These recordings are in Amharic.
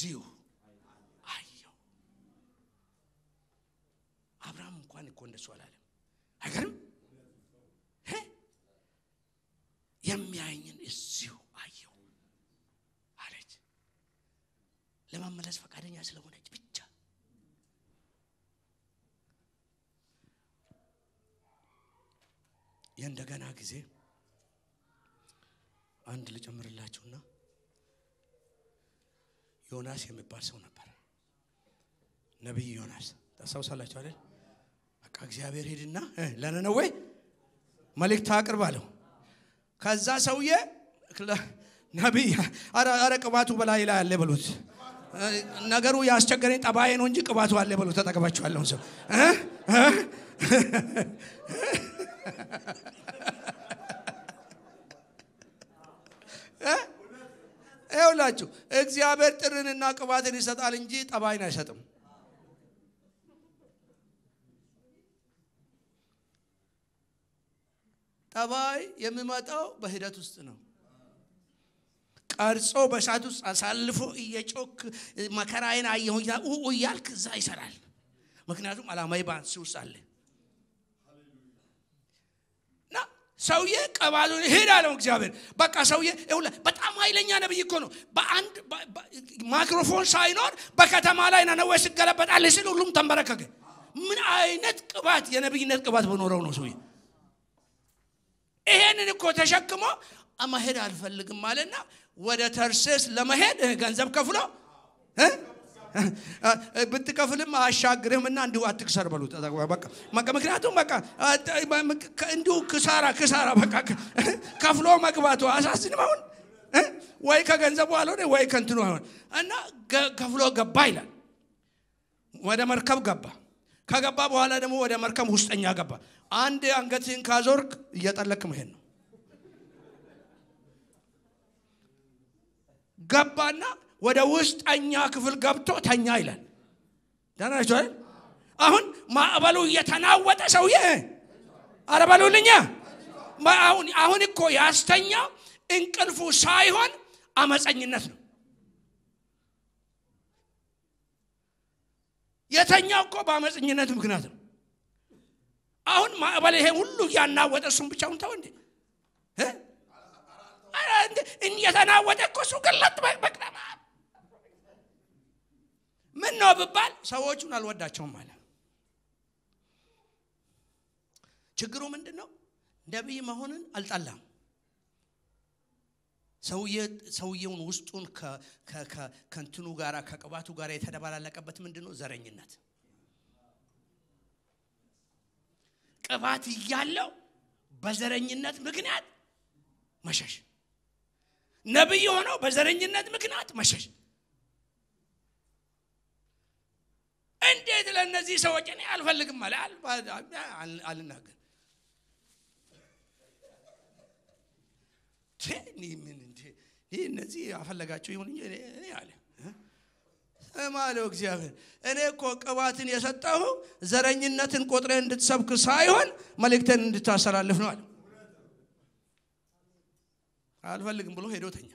እዚሁ አየው። አብርሃም እንኳን እኮ እንደሱ አላለም። አይገርም? እ? የሚያየኝን እዚሁ አየው አለች። ለመመለስ ፈቃደኛ ስለሆነች ብቻ የእንደገና ጊዜ አንድ ልጨምርላችሁና ዮናስ የሚባል ሰው ነበር። ነቢይ ዮናስ ታስታውሳላችሁ አይደል? በቃ እግዚአብሔር ሄድና እ ለነነዌ መልእክት አቅርብ አለው። ከዛ ሰውዬ ለ- ነቢይ አረ አረ ቅባቱ በላይ ላይ አለ በሉት። እ፣ ነገሩ ያስቸገረኝ ጠባዬ ነው እንጂ ቅባቱ አለ በሉት። ተጠቅባችኋለሁ ሰው እ? እ? ይኸውላችሁ እግዚአብሔር ጥርንና ቅባትን ይሰጣል እንጂ ጠባይን አይሰጥም። ጠባይ የሚመጣው በሂደት ውስጥ ነው። ቀርጾ በእሳት ውስጥ አሳልፎ እየጮክ መከራዬን አየሁ ኡ እያልክ እዛ ይሰራል። ምክንያቱም ዓላማዊ በአንስ ውስጥ አለ እና ሰውዬ ቀባሉን ሄድ አለው እግዚአብሔር። በቃ ሰውዬ ይኸውልህ በጣም ኃይለኛ ነብይ እኮ ነው። በአንድ በ- በ- ማይክሮፎን ሳይኖር በከተማ ላይ ነነዌ ሲገለበጣል ሲል ሁሉም ተንበረከከ። ምን አይነት ቅባት የነብይነት ቅባት በኖረው ነው ሰውዬ ይሄንን እኮ ተሸክሞ መሄድ አልፈልግም አለና ወደ ተርሴስ ለመሄድ እ፣ ገንዘብ ከፍሎ እ? እ፣ ብትከፍልም አያሻግርህምና እንዲሁ አትክሰር በሉት። በቃ በቃ ምክንያቱም በቃ አ፣ ከ- እንዲሁ ክሳራ ክሳራ በቃ ከ- ከፍሎ መግባቱ አሳስንም አሁን እ? ወይ ከገንዘቡ አልሆነ ወይ ከንትኑ አልሆነ እና ገ- ከፍሎ ገባ ይላል። ወደ መርከብ ገባ። ከገባ በኋላ ደግሞ ወደ መርከብ ውስጠኛ ገባ። አንድ አንገትህን ካዞርክ እየጠለቅ መሄድ ነው። ገባና ወደ ውስጠኛ ክፍል ገብቶ ተኛ ይላል። ደህና ናችሁ አይደል? አሁን ማዕበሉ እየተናወጠ ሰውዬ አረ በሉልኛ። ማ- አሁን አሁን እኮ ያስተኛው እንቅልፉ ሳይሆን አመፀኝነት ነው። የተኛው እኮ በአመፀኝነት ምክንያት ነው። አሁን ማዕበል ይሄ ሁሉ እያናወጠ እሱን ብቻውን ተው እንዴ እ? ኧረ እንደ- እየተናወጠ እኮ እሱ ገለጥ በቅደማ ምን ነው ብባል ሰዎቹን አልወዳቸውም አለ። ችግሩ ምንድን ነው? ነቢይ መሆንን አልጠላም። ሰውየ- ሰውየውን ውስጡን ከ- ከ- ከ- ከእንትኑ ጋር ከቅባቱ ጋር የተደባላለቀበት ምንድን ነው? ዘረኝነት። ቅባት እያለው በዘረኝነት ምክንያት መሸሽ፣ ነቢይ ሆነው በዘረኝነት ምክንያት መሸሽ። እንዴት ለእነዚህ ሰዎች እኔ አልፈልግም አለ አል- አል- አልናገር ቴ፣ እኔ ምን እንዴ ይህ እነዚህ አፈለጋቸው ይሁን እንጂ እኔ እኔ አለ እ? ስማ አለው እግዚአብሔር እኔ እኮ ቅባትን የሰጠሁ ዘረኝነትን ቆጥረ እንድትሰብክ ሳይሆን መልእክትን እንድታስተላልፍ ነው አለ አልፈልግም ብሎ ሄዶ ተኛ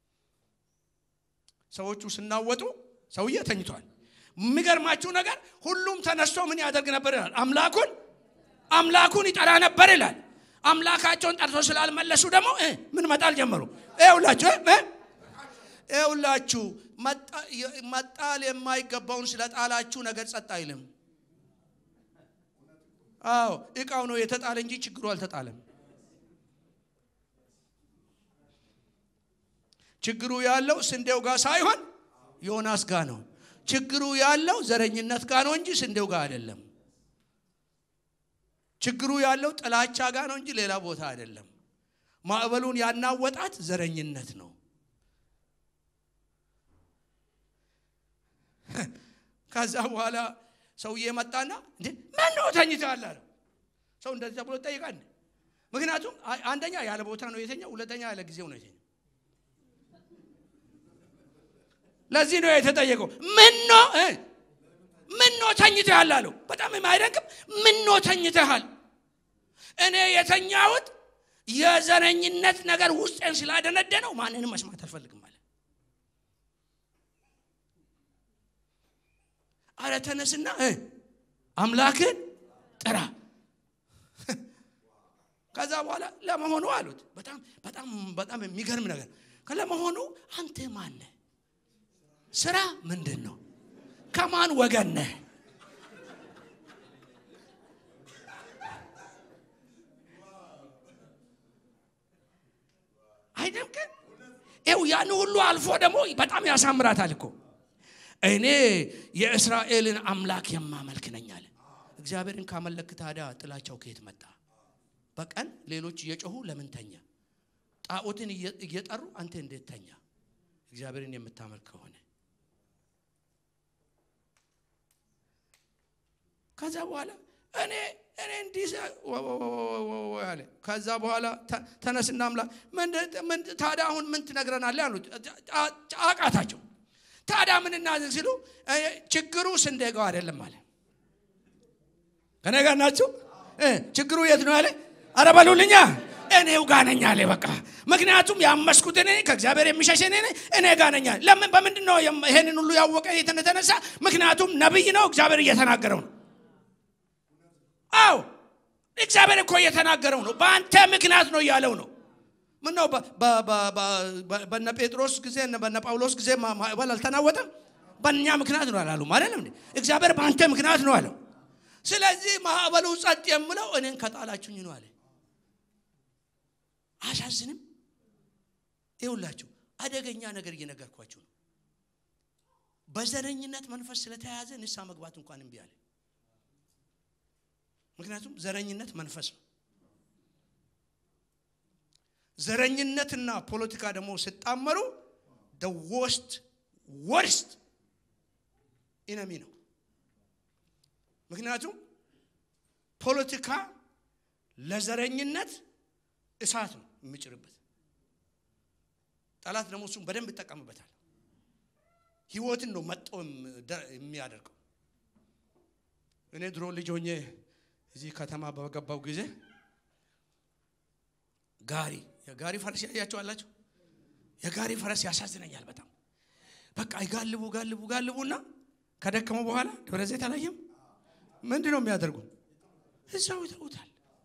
ሰዎቹ ስናወጡ ሰውዬ ተኝቷል የሚገርማችሁ ነገር ሁሉም ተነስቶ ምን ያደርግ ነበር ይላል አምላኩን አምላኩን ይጠራ ነበር ይላል አምላካቸውን ጠርቶ ስላልመለሱ ደግሞ እ ምን መጣል ጀመሩ ይኸውላችሁ እ እ ይኸውላችሁ መጣ- የ- መጣል የማይገባውን ስለ ጣላችሁ ነገር ጸጥ አይልም አዎ እቃው ነው የተጣለ እንጂ ችግሩ አልተጣለም ችግሩ ያለው ስንዴው ጋር ሳይሆን ዮናስ ጋር ነው ችግሩ ያለው ዘረኝነት ጋር ነው እንጂ ስንዴው ጋር አይደለም ችግሩ ያለው ጥላቻ ጋር ነው እንጂ ሌላ ቦታ አይደለም ማዕበሉን ያናወጣት ዘረኝነት ነው ከዛ በኋላ ሰውዬ መጣና እንዴ ምን ነው ተኝተሃል አለው ሰው እንደዛ ብሎ ይጠይቃል ምክንያቱም አ- አንደኛ ያለ ቦታ ነው የተኛው ሁለተኛ ያለ ጊዜው ነው የተኛው ለዚህ ነው የተጠየቀው ምን ነው እ? ምን ነው ተኝተሃል አለው በጣም የማይደንቅም ምን ነው ተኝተሃል እኔ የተኛሁት የዘረኝነት ነገር ውስጤን ስላደነደነው ማንንም መስማት አልፈልግም አለ አረ ተነስና እ አምላክን ጥራ። ከዛ በኋላ ለመሆኑ አሉት። በጣም በጣም በጣም የሚገርም ነገር ለመሆኑ አንተ ማን ነህ? ስራ ምንድን ነው? ከማን ወገን ነህ? አይደምቅም? ይኸው ያን ሁሉ አልፎ ደግሞ በጣም ያሳምራታል እኮ እኔ የእስራኤልን አምላክ የማመልክ ነኝ አለ። እግዚአብሔርን ካመለክ ታዲያ ጥላቻው ከየት መጣ? በቀን ሌሎች እየጮሁ ለምን ተኛ? ጣዖትን እየጠሩ አንተ እንዴት ተኛ? እግዚአብሔርን የምታመልክ ከሆነ ከዛ በኋላ እኔ እኔ እንዲህ አለ። ከዛ በኋላ ተነስና አምላክ ታዲያ አሁን ምን ትነግረናለህ አሉት። አቃታቸው። ታዲያ ምን እናድርግ ሲሉ ችግሩ ስንዴጋው አይደለም አለ። ከኔ ጋር ናችሁ? ችግሩ የት ነው አለ። አረ በሉልኛ እኔው ጋር ነኝ አለ። በቃ ምክንያቱም ያመስኩት እኔ ከእግዚአብሔር የሚሸሽ እኔ እኔ ጋር ነኝ። ለምን በምንድን ነው ይሄንን ሁሉ ያወቀ የተነሳ? ምክንያቱም ነብይ ነው፣ እግዚአብሔር እየተናገረው ነው። አዎ እግዚአብሔር እኮ እየተናገረው ነው። በአንተ ምክንያት ነው እያለው ነው። ምን ነው በነ ጴጥሮስ ጊዜ በነ ጳውሎስ ጊዜ ማዕበል አልተናወጠም? በእኛ ምክንያት ነው አላሉ ማለት ነው። እግዚአብሔር በአንተ ምክንያት ነው አለው። ስለዚህ ማዕበሉ ጸጥ የምለው እኔን ከጣላችሁኝ ነው አለ። አሳዝንም። ይውላችሁ አደገኛ ነገር እየነገርኳችሁ ነው። በዘረኝነት መንፈስ ስለተያዘ ንሳ መግባት እንኳን እምቢ አለ። ምክንያቱም ዘረኝነት መንፈስ ነው። ዘረኝነትና ፖለቲካ ደግሞ ሲጣመሩ ወስት ወርስት ኢነሚ ነው። ምክንያቱም ፖለቲካ ለዘረኝነት እሳት ነው የሚጭርበት። ጠላት ደግሞ እሱም በደንብ ይጠቀምበታል። ህይወትን ነው መጦ የሚያደርገው። እኔ ድሮ ልጅ ሆኜ እዚህ ከተማ በገባው ጊዜ ጋሪ የጋሪ ፈረስ ያያቸው አላቸው። የጋሪ ፈረስ ያሳዝነኛል በጣም በቃ ይጋልቡ ጋልቡ ጋልቡና ከደከሙ በኋላ ደብረ ዘይት አላየም። ምንድን ነው የሚያደርጉ? እዛው ይተውታል።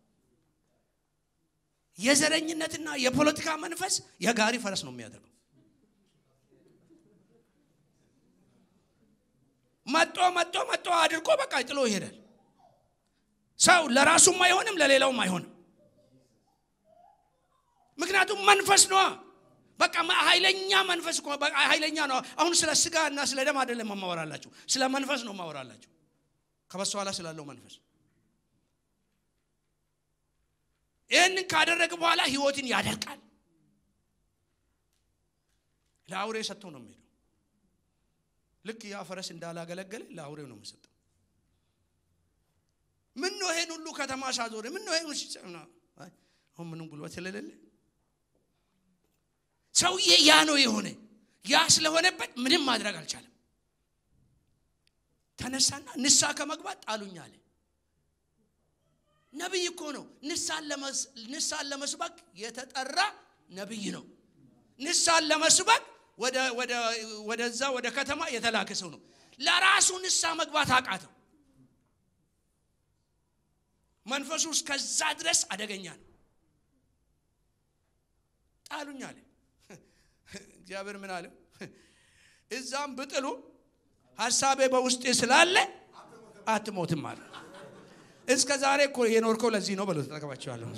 የዘረኝነትና የፖለቲካ መንፈስ የጋሪ ፈረስ ነው የሚያደርገው። መጦ መጦ መጦ አድርጎ በቃ ጥሎ ይሄዳል። ሰው ለራሱም አይሆንም ለሌላውም አይሆንም። ምክንያቱም መንፈስ ነዋ። በቃ ኃይለኛ መንፈስ እኮ በቃ ኃይለኛ ነው። አሁን ስለ ስጋ እና ስለ ደም አይደለም ማወራላችሁ፣ ስለ መንፈስ ነው ማወራላችሁ። ከበሱ ኋላ ስላለው መንፈስ ይህንን ካደረገ በኋላ ህይወትን ያደርቃል። ለአውሬ ሰጥቶ ነው የሚሄደው። ልክ ያ ፈረስ እንዳላገለገለ ለአውሬው ነው የሚሰጠው። ምን ነው ይሄን ሁሉ ከተማ ሳዞር ምን ነው ይሄን አሁን ምንም ጉልበት ስለሌለ ሰውዬ ያ ነው የሆነ ያ ስለሆነበት ምንም ማድረግ አልቻለም። ተነሳና ንሳ ከመግባት ጣሉኝ አለ። ነቢይ እኮ ነው። ንሳን ለመስበክ የተጠራ ነቢይ ነው። ንሳን ለመስበክ ወደዛ ወደ ከተማ የተላከ ሰው ነው። ለራሱ ንሳ መግባት አቃተው። መንፈሱ እስከዛ ድረስ አደገኛ ነው። ጣሉኝ አለ። እግዚአብሔር ምን አለው? እዛም ብጥሉ ሀሳቤ በውስጤ ስላለ አትሞትም አለ። እስከ ዛሬ እኮ የኖርከው ለዚህ ነው በሎ ተጠቀማቸዋለሁ።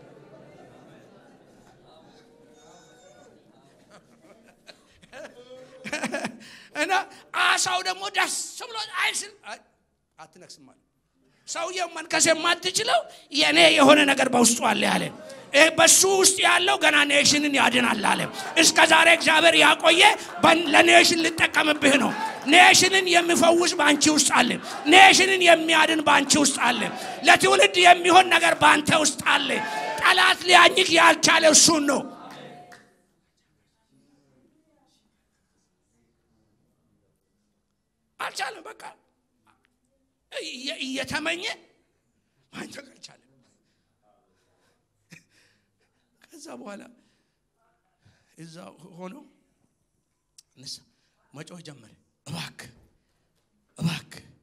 እና አሳው ደግሞ ደስ ብሎ አይስል አትነክስም አለ። ሰውየው መንከስ የማትችለው የእኔ የሆነ ነገር በውስጡ አለ ያለ በሱ ውስጥ ያለው ገና ኔሽንን ያድናል አለ። እስከ ዛሬ እግዚአብሔር ያቆየ ለኔሽን ልጠቀምብህ ነው። ኔሽንን የሚፈውስ በአንቺ ውስጥ አለ። ኔሽንን የሚያድን በአንቺ ውስጥ አለ። ለትውልድ የሚሆን ነገር በአንተ ውስጥ አለ። ጠላት ሊያኝክ ያልቻለ እሱን ነው። አልቻለም። በቃ እየተመኘ ማንተቅ አልቻለም። ከዛ በኋላ እዛ ሆኖ ንሳ መጮህ ጀመረ። እባክ እባክ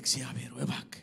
እግዚአብሔር ወይ እባክህ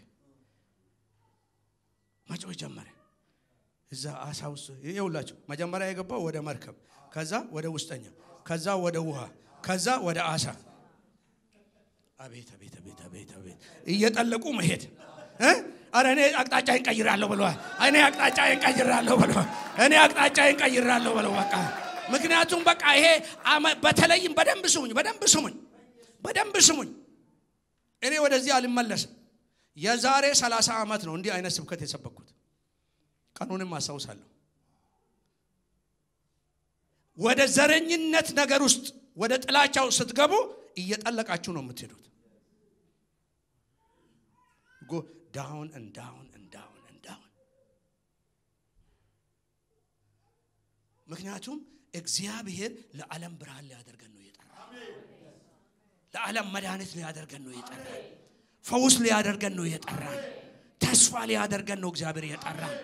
መጮህ ጀመረ። እዛ አሳ ውስጥ ይኸውላችሁ መጀመሪያ የገባው ወደ መርከብ፣ ከዛ ወደ ውስጠኛ፣ ከዛ ወደ ውሃ፣ ከዛ ወደ አሳ። አቤት አቤት አቤት አቤት አቤት እየጠለቁ መሄድ እ አረ እኔ አቅጣጫዬን ቀይራለሁ ብለዋል። እኔ አቅጣጫዬን ቀይራለሁ ብለዋል። እኔ አቅጣጫዬን ቀይራለሁ ብለው በቃ ምክንያቱም በቃ ይሄ አመ- በተለይም በደንብ ስሙኝ፣ በደንብ ስሙኝ፣ በደንብ ስሙኝ። እኔ ወደዚህ አልመለስም። የዛሬ 30 ዓመት ነው እንዲህ አይነት ስብከት የሰበኩት። ቀኑንም አስታውሳለሁ። ወደ ዘረኝነት ነገር ውስጥ ወደ ጥላቻው ስትገቡ እየጠለቃችሁ ነው የምትሄዱት። ጎ ዳውን እንዳውን እንዳውን እንዳውን ምክንያቱም እግዚአብሔር ለዓለም ብርሃን ሊያደርገን ነው የጠራ ለዓለም መድኃኒት ሊያደርገን ነው የጠራ ፈውስ ሊያደርገን ነው የጠራን ተስፋ ሊያደርገን ነው እግዚአብሔር የጠራን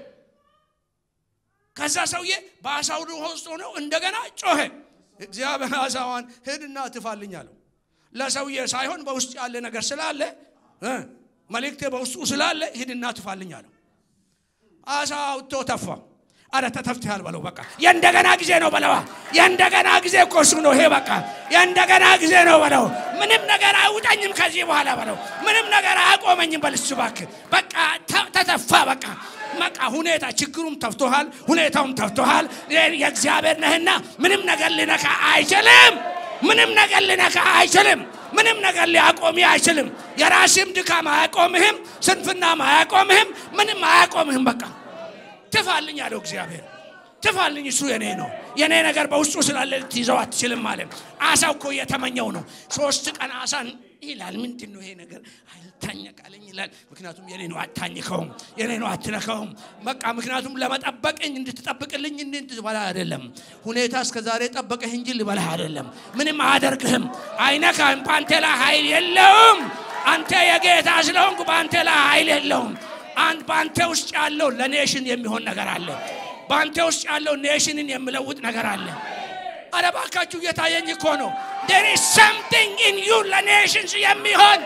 ከዛ ሰውዬ በአሳው ውስጥ ሆነው እንደገና ጮኸ እግዚአብሔር አሳዋን ሂድና ትፋልኝ አለው ለሰውዬ ሳይሆን በውስጥ ያለ ነገር ስላለ እ መልእክቴ በውስጡ ስላለ ሂድና ትፋልኝ አለው አሳ አውጥቶ ተፋ አረ ተተፍትሃል በለው በቃ የእንደገና ጊዜ ነው በለዋ የእንደገና ጊዜ እኮ እሱ ነው ይሄ በቃ የእንደገና ጊዜ ነው በለው ምንም ነገር አይውጠኝም ከዚህ በኋላ በለው ምንም ነገር አያቆመኝም በል እሱ እባክህ በቃ ተ- ተተፋ በቃ በቃ ሁኔታ ችግሩም ተፍቶሃል ሁኔታውም ተፍቶሃል የእግዚአብሔር ነህና ምንም ነገር ሊነካ አይችልም ምንም ነገር ሊነካ አይችልም ምንም ነገር ሊያቆም አይችልም የራስህም ድካም አያቆምህም ስንፍናም አያቆምህም ምንም አያቆምህም በቃ ትፋልኝ አለው እግዚአብሔር ትፋልኝ እሱ የኔ ነው የኔ ነገር በውስጡ ስላለ ልትይዘው አትችልም ማለት አሳው እኮ እየተመኘው ነው ሶስት ቀን አሳን ይላል ምንድን ነው ይሄ ነገር አልታኘቃለኝ ይላል ምክንያቱም የኔ ነው አታኝከውም የኔ ነው አትነካውም በቃ ምክንያቱም ለመጠበቅኝ እንድትጠብቅልኝ እንድትበላ አይደለም ሁኔታ እስከ ዛሬ ጠበቀህ እንጂ ልበላህ አይደለም ምንም አያደርግህም አይነካህም በአንተ ላይ ኃይል የለውም አንተ የጌታ ስለሆንኩ በአንተ ላይ ኃይል የለውም አንድ በአንተ ውስጥ ያለው ለኔሽን የሚሆን ነገር አለ በአንተ ውስጥ ያለው ኔሽንን የሚለውጥ ነገር አለ አረ ባካችሁ እየታየኝ እኮ ነው there is something in you ለኔሽንስ የሚሆን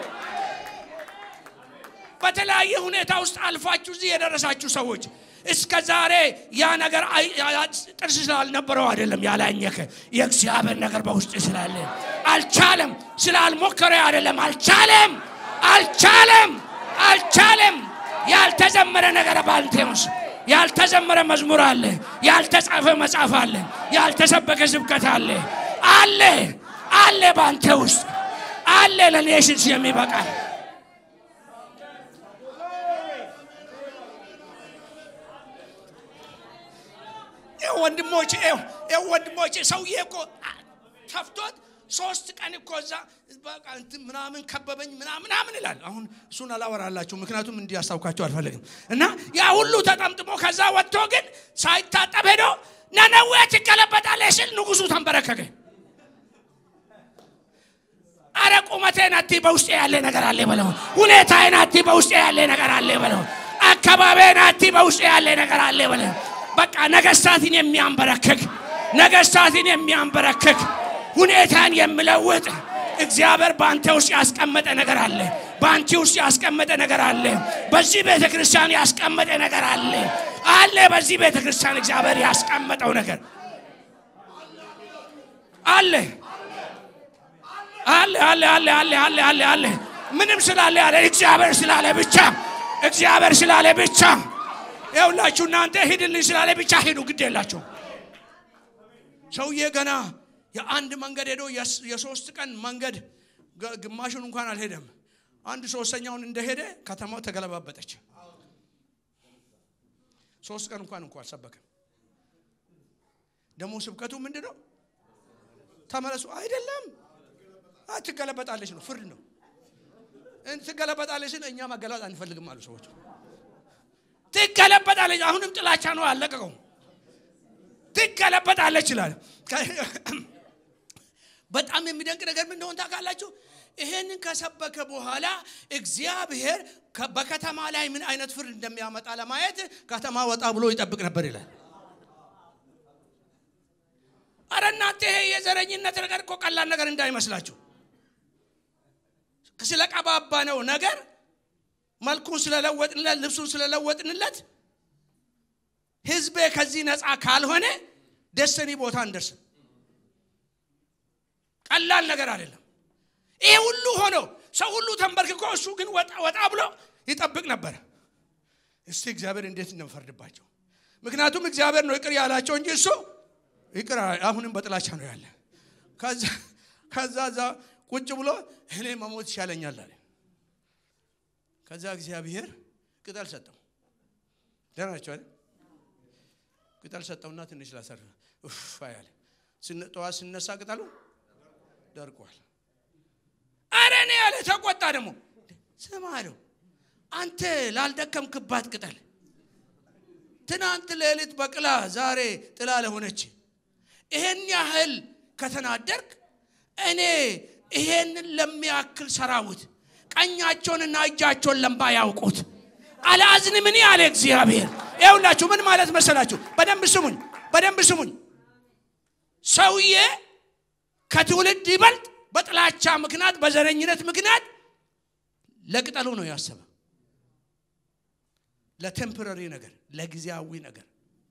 በተለያየ ሁኔታ ውስጥ አልፋችሁ እዚህ የደረሳችሁ ሰዎች እስከ ዛሬ ያ ነገር አይ- ያ- ያ- ጥርስ ስላልነበረው አይደለም ያላኘከ የእግዚአብሔር ነገር በውስጥ ስላለ አልቻለም ስላልሞከረ አይደለም አልቻለም አልቻለም አልቻለም ያልተዘመረ ነገር ባንተ ውስጥ ያልተዘመረ መዝሙር አለ ያልተጻፈ መጽሐፍ አለ ያልተሰበከ ስብከት አለ አለ አለ ባንተ ውስጥ አለ ለኔሽንስ የሚበቃል ይኸው ወንድሞቼ ይኸው ይኸው ወንድሞቼ ሰውዬ እኮ አ- ከፍቶት ሶስት ቀን እኮ እዛ በቃ እንትን ምናምን ከበበኝ ምናምን ምናምን ይላል። አሁን እሱን አላወራላችሁ ምክንያቱም እንዲያስታውካችሁ አልፈልግም። እና ያ ሁሉ ተጠምጥሞ ከዛ ወጥቶ ግን ሳይታጠብ ሄዶ ነነዌ ትገለበጣለች ሲል ንጉሱ ተንበረከከ። አረ ቁመቴ ናቲ በውስጤ ያለ ነገር አለ በለው። ሁኔታዬ ናቲ በውስጤ ያለ ነገር አለ በለው። አካባቢ ናቲ በውስጤ ያለ ነገር አለ በለው። በቃ ነገስታትን የሚያንበረክክ ነገስታትን የሚያንበረክክ ሁኔታን የሚለውጥ እግዚአብሔር በአንተ ውስጥ ያስቀመጠ ነገር አለ። በአንቺ ውስጥ ያስቀመጠ ነገር አለ። በዚህ ቤተ ክርስቲያን ያስቀመጠ ነገር አለ አለ። በዚህ ቤተ ክርስቲያን እግዚአብሔር ያስቀመጠው ነገር አለ አለ አለ አለ አለ አለ አለ አለ ምንም ስላለ ያለ እግዚአብሔር ስላለ ብቻ እግዚአብሔር ስላለ ብቻ ይኸውላችሁ እናንተ ሂድልኝ ስላለ ብቻ ሂዱ ግድ የላቸው ሰውዬ ገና የአንድ መንገድ ሄዶ የስ- የሶስት ቀን መንገድ ገ- ግማሹን እንኳን አልሄደም አንድ ሶስተኛውን እንደሄደ ከተማው ተገለባበጠች ሶስት ቀን እንኳን እንኳ አልሰበክም ደግሞ ስብከቱ ምንድን ነው ተመለሱ አይደለም አ፣ ትገለበጣለች ነው ፍርድ ነው እን- ትገለበጣለች እኛ መገለጥ አንፈልግም አሉ ሰዎች ትገለበጣለች አሁንም ጥላቻ ነው አለቀቀው ትገለበጣለች ይላል በጣም የሚደንቅ ነገር ምን እንደሆነ ታውቃላችሁ ይሄንን ከሰበከ በኋላ እግዚአብሔር ከ- በከተማ ላይ ምን አይነት ፍርድ እንደሚያመጣ ለማየት ከተማ ወጣ ብሎ ይጠብቅ ነበር ይላል አረ እናንተ ይሄ የዘረኝነት ነገር እኮ ቀላል ነገር እንዳይመስላችሁ ስለቀባባ ነው ነገር መልኩን ስለለወጥንለት ልብሱን ስለለወጥንለት ህዝቤ ከዚህ ነፃ ካልሆነ ደስተኒ ቦታ እንደርስም ቀላል ነገር አይደለም ይሄ ሁሉ ሆኖ ሰው ሁሉ ተንበርክኮ እሱ ግን ወጣ ብሎ ይጠብቅ ነበረ እስቲ እግዚአብሔር እንዴት እንደምፈርድባቸው ምክንያቱም እግዚአብሔር ነው ይቅር ያላቸው እንጂ እሱ ይቅር አሁንም በጥላቻ ነው ያለ ከዛ ዛ ቁጭ ብሎ እኔ መሞት ይሻለኛል አለ ከዛ እግዚአብሔር ቅጠል ሰጠው ደህና ናቸው አይደል ቅጠል ሰጠውና ትንሽ ላሰር ያለ ጠዋት ስነሳ ቅጠሉ ደርቋል አረ እኔ ያለ ተቆጣ ደግሞ ስማ አለው አንተ ላልደከምክባት ቅጠል ትናንት ሌሊት በቅላ ዛሬ ጥላ ለሆነች ይሄን ያህል ከተናደርክ እኔ ይሄንን ለሚያክል ሰራዊት ቀኛቸውንና እጃቸውን ለምባ ያውቁት አላዝንም እኔ አለ እግዚአብሔር ይኸውላችሁ ምን ማለት መሰላችሁ በደንብ ስሙኝ በደንብ ስሙኝ ሰውዬ ከትውልድ ይበልጥ በጥላቻ ምክንያት በዘረኝነት ምክንያት ለቅጠሉ ነው ያሰበ ለቴምፖራሪ ነገር ለጊዜያዊ ነገር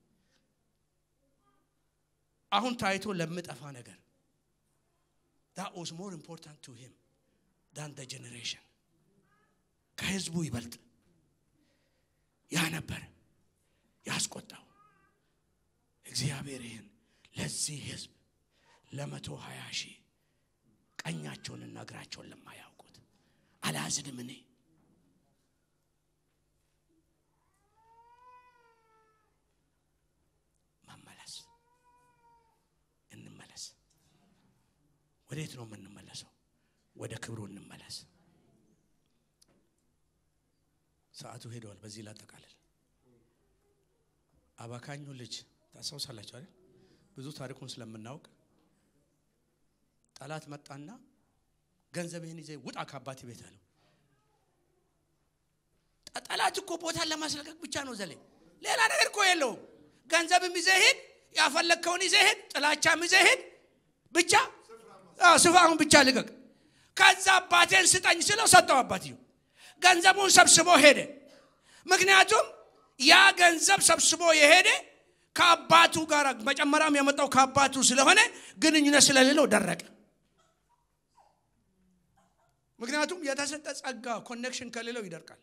አሁን ታይቶ ለምጠፋ ነገር that was more important to him than the generation ከህዝቡ ይበልጥ ያ ነበር ያስቆጣው እግዚአብሔር ይህን ለዚህ ህዝብ ለመቶ ሀያ ሺህ ቀኛቸውንና እግራቸውን ለማያውቁት አላዝንም እኔ መመለስ እንመለስ ወዴት ነው የምንመለሰው ወደ ክብሩ እንመለስ ሰዓቱ ሄደዋል በዚህ ላጠቃልል አባካኙ ልጅ ታስታውሳላችሁ አይደል ብዙ ታሪኩን ስለምናውቅ ጠላት መጣና ገንዘብህን ይዘህ ውጣ ከአባቴ ቤት አለው ጠላት እኮ ቦታን ለማስለቀቅ ብቻ ነው ዘሌ ሌላ ነገር እኮ የለውም ገንዘብም ይዘህ ሂድ ያፈለግከውን ይዘህ ሂድ ጥላቻም ይዘህ ሂድ ብቻ ስፋውን ብቻ ልቀቅ ከዛ አባቴን ስጠኝ ስለው ሰጠው አባትየው ገንዘቡን ሰብስቦ ሄደ ምክንያቱም ያ ገንዘብ ሰብስቦ የሄደ ከአባቱ ጋር መጨመሪያም የመጣው ከአባቱ ስለሆነ ግንኙነት ስለሌለው ደረቀ ምክንያቱም የተሰጠ ጸጋ ኮኔክሽን ከሌለው ይደርቃል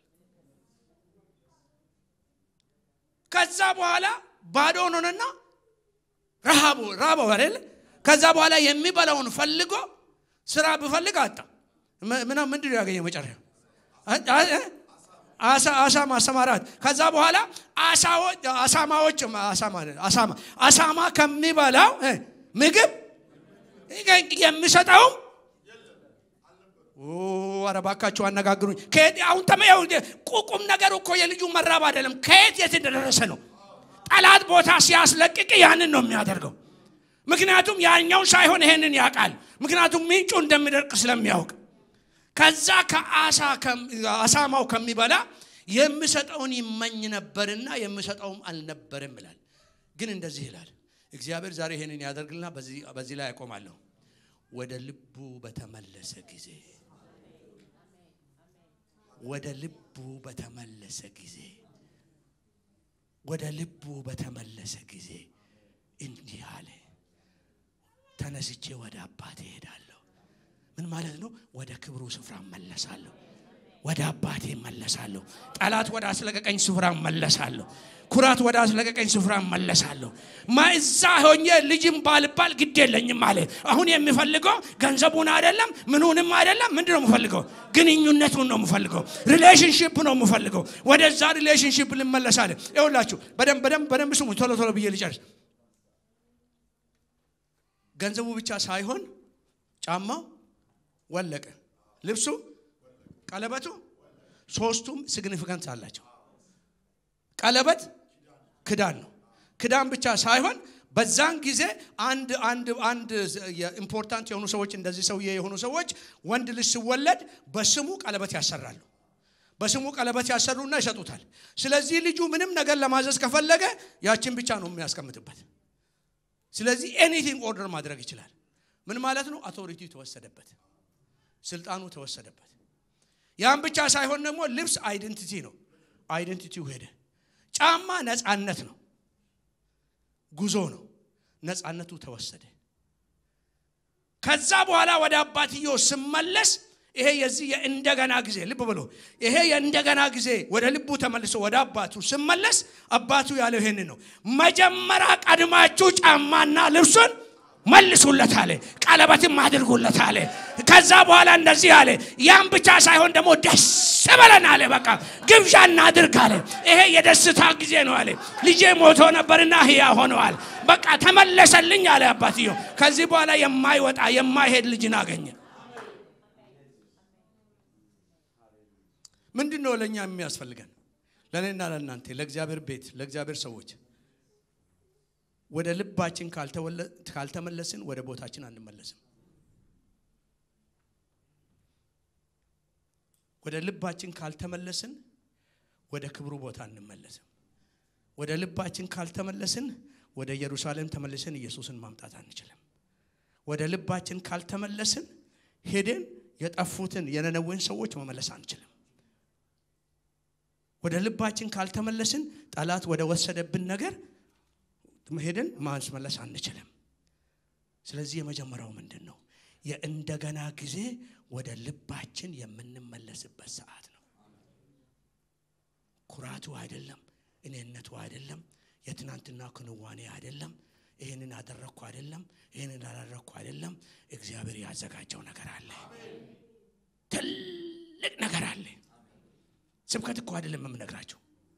ከዛ በኋላ ባዶ ሆኖንና ረሃቡ ራበው አይደል ከዛ በኋላ የሚበላውን ፈልጎ ስራ ብፈልግ አጣ ምና ምንድን ያገኘ መጨረሻ አሳ ማሰማራት ከዛ በኋላ አሳማዎች አሳማ ከሚበላው ምግብ የሚሰጠውም አረባካቸው አነጋግሩኝ አሁን ተመያው ቁቁም ነገር እኮ የልጁ መራብ አይደለም ከየት የት እንደደረሰ ነው ጠላት ቦታ ሲያስለቅቅ ያንን ነው የሚያደርገው ምክንያቱም ያኛው ሳይሆን ይሄንን ያውቃል ምክንያቱም ምንጩ እንደሚደርቅ ስለሚያውቅ ከዛ ከአሳማው ከሚበላ የምሰጠውን ይመኝ ነበርና የምሰጠውም አልነበርም ይላል ግን እንደዚህ ይላል እግዚአብሔር ዛሬ ይሄንን ያደርግልና በዚህ ላይ ያቆማለሁ ወደ ልቡ በተመለሰ ጊዜ ወደ ልቡ በተመለሰ ጊዜ ወደ ልቡ በተመለሰ ጊዜ እንዲህ አለ ተነስቼ ወደ አባቴ እሄዳለሁ ምን ማለት ነው ወደ ክብሩ ስፍራ መለሳለሁ ወደ አባቴ መለሳለሁ ጠላት ወደ አስለቀቀኝ ስፍራ መለሳለሁ ኩራት ወደ አስለቀቀኝ ስፍራ መለሳለሁ ማእዛ ሆኜ ልጅም ባልባል ግድ የለኝም አለ አሁን የሚፈልገው ገንዘቡን አይደለም ምኑንም አይደለም ምንድ ነው የምፈልገው ግንኙነቱን ነው የምፈልገው ሪሌሽንሽፕ ነው የምፈልገው ወደዛ ሪሌሽንሽፕ ልመለሳለ ይውላችሁ በደንብ በደንብ በደንብ ስሙ ቶሎ ቶሎ ብዬ ልጨርስ ገንዘቡ ብቻ ሳይሆን ጫማው ወለቀ ልብሱ ቀለበቱ ሶስቱም ሲግኒፊካንስ አላቸው ቀለበት ክዳን ነው ክዳን ብቻ ሳይሆን በዛን ጊዜ አንድ አንድ አንድ ኢምፖርታንት የሆኑ ሰዎች እንደዚህ ሰውዬ የሆኑ ሰዎች ወንድ ልጅ ሲወለድ በስሙ ቀለበት ያሰራሉ በስሙ ቀለበት ያሰሩና ይሰጡታል ስለዚህ ልጁ ምንም ነገር ለማዘዝ ከፈለገ ያችን ብቻ ነው የሚያስቀምጥበት ስለዚህ ኤኒቲንግ ኦርደር ማድረግ ይችላል ምን ማለት ነው አውቶሪቲ ተወሰደበት ስልጣኑ ተወሰደበት ያን ብቻ ሳይሆን ደግሞ ልብስ አይደንቲቲ ነው። አይደንቲቲው ሄደ። ጫማ ነፃነት ነው፣ ጉዞ ነው። ነፃነቱ ተወሰደ። ከዛ በኋላ ወደ አባትየው ስመለስ ይሄ የዚህ የእንደገና ጊዜ ልብ ብሎ ይሄ የእንደገና ጊዜ ወደ ልቡ ተመልሶ ወደ አባቱ ስመለስ አባቱ ያለው ይሄንን ነው። መጀመሪያ ቀድማችሁ ጫማና ልብሱን መልሱለት አለ። ቀለበትም አድርጉለት አለ። ከዛ በኋላ እንደዚህ አለ። ያን ብቻ ሳይሆን ደግሞ ደስ በለን አለ። በቃ ግብዣ እናድርግ አለ። ይሄ የደስታ ጊዜ ነው አለ። ልጄ ሞቶ ነበርና ህያ ሆነዋል። በቃ ተመለሰልኝ አለ አባትየው። ከዚህ በኋላ የማይወጣ የማይሄድ ልጅን አገኘ። ምንድን ነው ለእኛ የሚያስፈልገን? ለእኔና ለእናንተ ለእግዚአብሔር ቤት ለእግዚአብሔር ሰዎች ወደ ልባችን ካልተመለስን ወደ ቦታችን አንመለስም። ወደ ልባችን ካልተመለስን ወደ ክብሩ ቦታ አንመለስም። ወደ ልባችን ካልተመለስን ወደ ኢየሩሳሌም ተመልሰን ኢየሱስን ማምጣት አንችልም። ወደ ልባችን ካልተመለስን ሄደን የጠፉትን የነነዌን ሰዎች መመለስ አንችልም። ወደ ልባችን ካልተመለስን ጠላት ወደ ወሰደብን ነገር ሄደን ማስመለስ አንችልም። ስለዚህ የመጀመሪያው ምንድን ነው? የእንደገና ጊዜ ወደ ልባችን የምንመለስበት ሰዓት ነው። ኩራቱ አይደለም፣ እኔነቱ አይደለም፣ የትናንትና ክንዋኔ አይደለም፣ ይህንን አደረግኩ አይደለም፣ ይህንን አላደረግኩ አይደለም። እግዚአብሔር ያዘጋጀው ነገር አለ፣ ትልቅ ነገር አለ። ስብከት እኮ አይደለም የምነግራቸው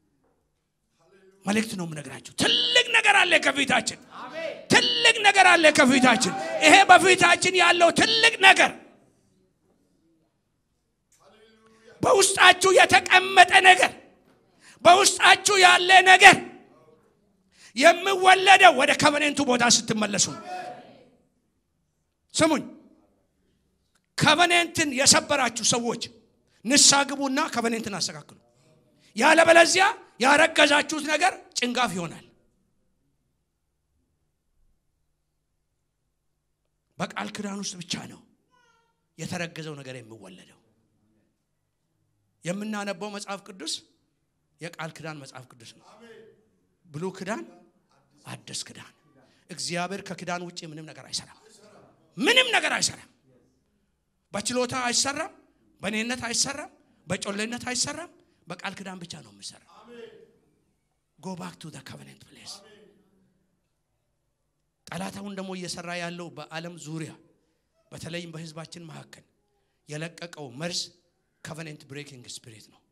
መልእክት ነው የምነግራችሁ። ትልቅ ነገር አለ ከፊታችን፣ ትልቅ ነገር አለ ከፊታችን። ይሄ በፊታችን ያለው ትልቅ ነገር በውስጣችሁ የተቀመጠ ነገር፣ በውስጣችሁ ያለ ነገር የሚወለደው ወደ ከቨኔንቱ ቦታ ስትመለሱ። ስሙኝ፣ ከቨኔንትን የሰበራችሁ ሰዎች ንስሐ ግቡና ከቨኔንትን አስተካክሉ። ያለበለዚያ ያረገዛችሁት ነገር ጭንጋፍ ይሆናል። በቃል ክዳን ውስጥ ብቻ ነው የተረገዘው ነገር የሚወለደው። የምናነበው መጽሐፍ ቅዱስ የቃል ክዳን መጽሐፍ ቅዱስ ነው። ብሉ ክዳን፣ አዲስ ክዳን። እግዚአብሔር ከክዳን ውጭ ምንም ነገር አይሰራም። ምንም ነገር አይሰራም። በችሎታ አይሰራም። በእኔነት አይሰራም። በጮሌነት አይሰራም። በቃል ክዳን ብቻ ነው የሚሰራ። ጎ ባክ ቱ ኮቨነንት ፕሌስ። ጠላት አሁን ደግሞ እየሰራ ያለው በዓለም ዙሪያ በተለይም በሕዝባችን መካከል የለቀቀው መርዝ ኮቨነንት ብሬኪንግ ስፒሪት ነው።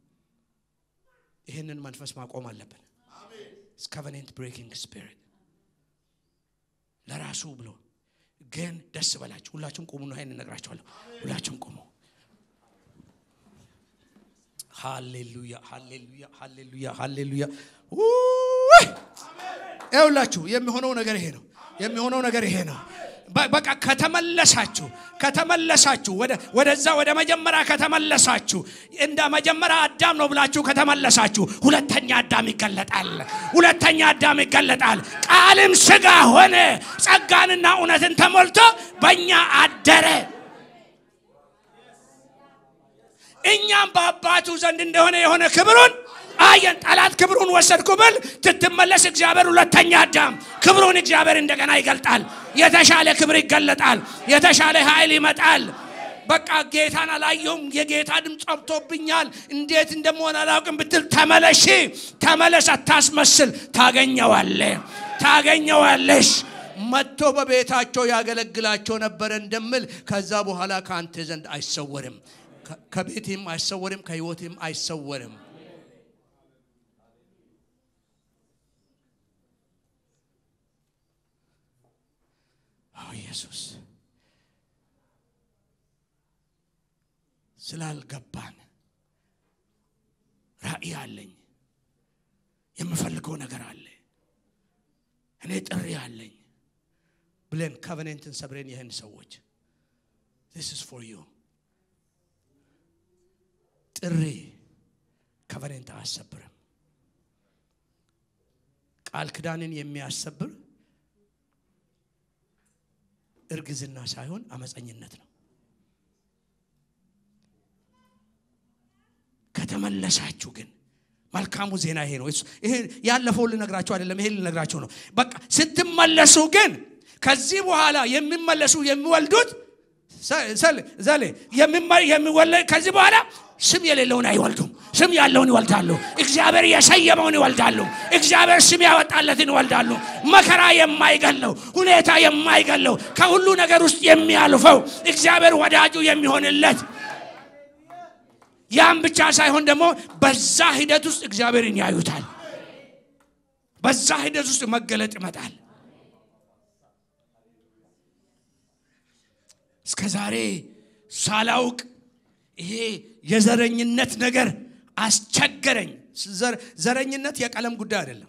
ይህንን መንፈስ ማቆም አለብን። ኮቨነንት ብሬኪንግ ስፒሪት ለራሱ ብሎ ግን ደስ በላችሁ። ሁላችሁም ቁሙ ነው። ይህን እነግራችኋለሁ። ሁላችሁም ቁሙ። ሃሌሉያ ሃሌሉያ ሃሌሉያ ሃሌሉያ። ይኸውላችሁ የሚሆነው ነገር ይሄ ነው። የሚሆነው ነገር ይሄ ነው። በቃ ከተመለሳችሁ ከተመለሳችሁ ወደዛ ወደ መጀመሪያ ከተመለሳችሁ እንደ መጀመሪያ አዳም ነው ብላችሁ ከተመለሳችሁ ሁለተኛ አዳም ይገለጣል። ሁለተኛ አዳም ይገለጣል። ቃልም ስጋ ሆነ ጸጋንና እውነትን ተሞልቶ በእኛ አደረ። እኛም በአባቱ ዘንድ እንደሆነ የሆነ ክብሩን አየን። ጠላት ክብሩን ወሰድኩ ብል ትትመለስ እግዚአብሔር ሁለተኛ አዳም ክብሩን እግዚአብሔር እንደገና ይገልጣል። የተሻለ ክብር ይገለጣል። የተሻለ ኃይል ይመጣል። በቃ ጌታን አላየሁም፣ የጌታ ድምፅ ጠብቶብኛል፣ እንዴት እንደመሆን አላውቅም ብትል ተመለሺ፣ ተመለስ፣ አታስመስል። ታገኘዋለ፣ ታገኘዋለሽ። መጥቶ በቤታቸው ያገለግላቸው ነበረ እንደምል ከዛ በኋላ ከአንተ ዘንድ አይሰወርም፣ ከቤትም አይሰወርም፣ ከህይወትም አይሰወርም። ኢየሱስ ስላልገባን ራእይ አለኝ፣ የምፈልገው ነገር አለ፣ እኔ ጥሪ አለኝ ብለን ኮቨኔንትን ሰብሬን ይህን ሰዎች ዚስ ኢዝ ፎር ዩ ጥሪ ኮቨኔንት አያሰብርም። ቃል ክዳንን የሚያሰብር እርግዝና ሳይሆን አመፀኝነት ነው። ከተመለሳችሁ ግን መልካሙ ዜና ይሄ ነው። ይሄ ያለፈውን ልነግራችሁ አይደለም፣ ይሄ ልነግራችሁ ነው። በቃ ስትመለሱ ግን ከዚህ በኋላ የሚመለሱ የሚወልዱት ዘሌ የሚወለድ ከዚህ በኋላ ስም የሌለውን አይወልዱም። ስም ያለውን ይወልዳሉ። እግዚአብሔር የሰየመውን ይወልዳሉ። እግዚአብሔር ስም ያወጣለትን ይወልዳሉ። መከራ የማይገለው ሁኔታ የማይገለው ከሁሉ ነገር ውስጥ የሚያልፈው እግዚአብሔር ወዳጁ የሚሆንለት ያም ብቻ ሳይሆን ደግሞ በዛ ሂደት ውስጥ እግዚአብሔርን ያዩታል። በዛ ሂደት ውስጥ መገለጥ ይመጣል። እስከ ዛሬ ሳላውቅ ይሄ የዘረኝነት ነገር አስቸገረኝ። ዘረኝነት የቀለም ጉዳይ አይደለም።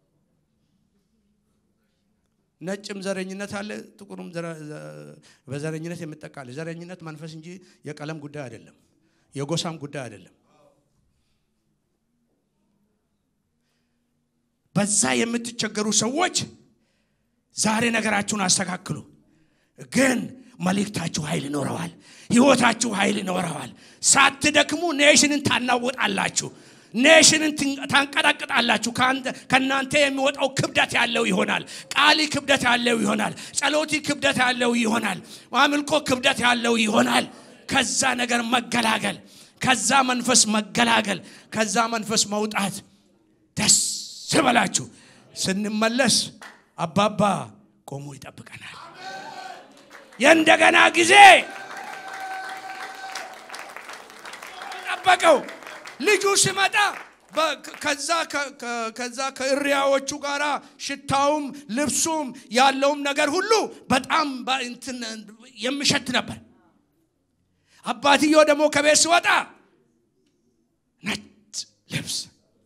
ነጭም ዘረኝነት አለ፣ ጥቁሩም በዘረኝነት የምጠቃለ ዘረኝነት መንፈስ እንጂ የቀለም ጉዳይ አይደለም፣ የጎሳም ጉዳይ አይደለም። በዛ የምትቸገሩ ሰዎች ዛሬ ነገራችሁን አስተካክሉ። ግን መልእክታችሁ ኃይል ይኖረዋል። ህይወታችሁ ኃይል ይኖረዋል። ሳትደክሙ ኔሽንን ታናውጣላችሁ። ኔሽንን ታንቀጠቅጣላችሁ። ከእናንተ የሚወጣው ክብደት ያለው ይሆናል። ቃሊ ክብደት ያለው ይሆናል። ጸሎቲ ክብደት ያለው ይሆናል። አምልኮ ክብደት ያለው ይሆናል። ከዛ ነገር መገላገል፣ ከዛ መንፈስ መገላገል፣ ከዛ መንፈስ መውጣት። ደስ በላችሁ። ስንመለስ አባባ ቆሞ ይጠብቀናል። የእንደገና ጊዜ ጠበቀው። ልጁ ሲመጣ ከዛ ከእሪያዎቹ ጋር ሽታውም ልብሱም ያለውም ነገር ሁሉ በጣም የሚሸት ነበር። አባትየው ደግሞ ከቤት ሲወጣ ነጭ ልብስ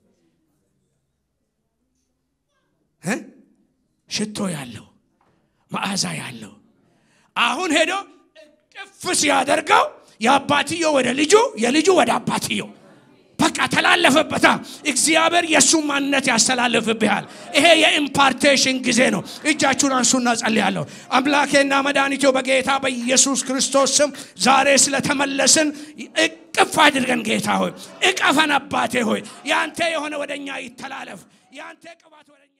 ሽቶ ያለው መዓዛ ያለው አሁን ሄዶ እቅፍ ሲያደርገው የአባትየው ወደ ልጁ የልጁ ወደ አባትየው በቃ ተላለፈበታ። እግዚአብሔር የእሱ ማንነት ያስተላልፍብሃል። ይሄ የኢምፓርቴሽን ጊዜ ነው። እጃችሁን አንሱና ጸልያለሁ። አምላኬና መድኃኒቴ በጌታ በኢየሱስ ክርስቶስ ስም ዛሬ ስለተመለስን እቅፍ አድርገን ጌታ ሆይ እቀፈን። አባቴ ሆይ ያንተ የሆነ ወደኛ ይተላለፍ። ያንተ ቅባት ወደኛ